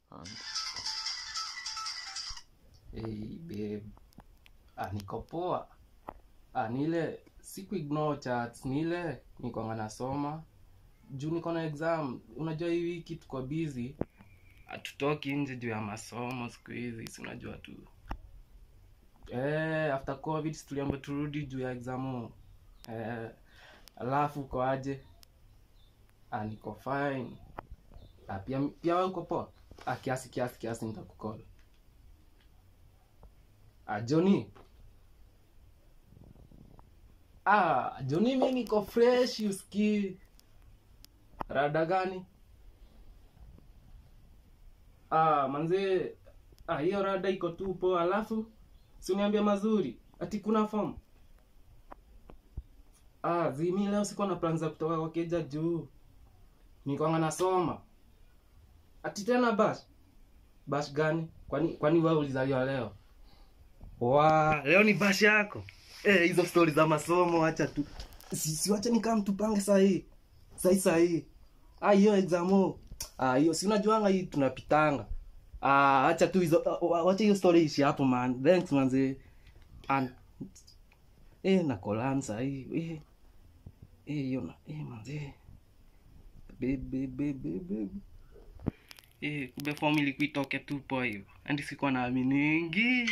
And... Hey, babe. Ah, niko poa. Ah, ni ile siku ignore chats, ni ile niko nasoma juu niko na exam. Unajua hii wiki tuko busy, hatutoki nje juu ya masomo siku hizi, si unajua tu eh, after covid si tuliambiwa turudi juu ya exam eh, alafu uko aje? Ah, niko fine. Ah, pia pia wewe uko poa? Ah, kiasi kiasi kiasi nitakucall. Ah, Johnny. Ah, Johnny mimi niko fresh usikii. Rada gani? Ah, manze ah, hiyo rada iko tu poa, alafu si uniambia mazuri ati kuna form. Ah, zimi leo sikuwa na plans za kutoka kwa keja juu. Niko nasoma. Ati tena bash. Bash gani? Kwani kwani wewe ulizaliwa leo? Wa, leo ni bash yako. Eh, hizo stories za masomo acha tu. Si, si wacha nikaa mtupange saa hii. Saa hii saa hii. Ah, hiyo examo. Ah, hiyo si unajuanga hii tunapitanga. Ah, acha tu hizo uh, wacha hiyo story ishi hapo man. Thanks manze. And eh na kolan saa hii. Eh. Eh, hiyo na eh manze. Baby baby baby. Eh, kumbe form ilikuwa itoke tu poa hivyo. Andi sikuwa naaminingi.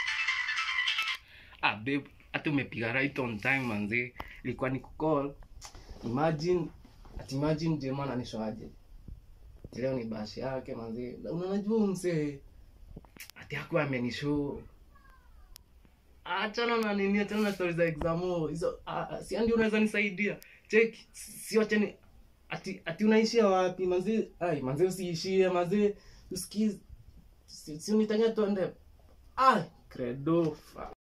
Ah, babe, hata umepiga right on time manzi. Ilikuwa ni kucall. Imagine, ati imagine Jema ananishoaje. Ati Leo ni bashi yake manzi. Unanajua mse. Ati hakuwa amenishow. Achana na nini, achana na stories za exam. Hizo ah, si andi unaweza nisaidia. Check, si wacha ni ati ati unaishia wapi manzi? Ai, manzi usiishie manzi. Usikize. Si, si unitania tuende. Ai, credo. Fuck.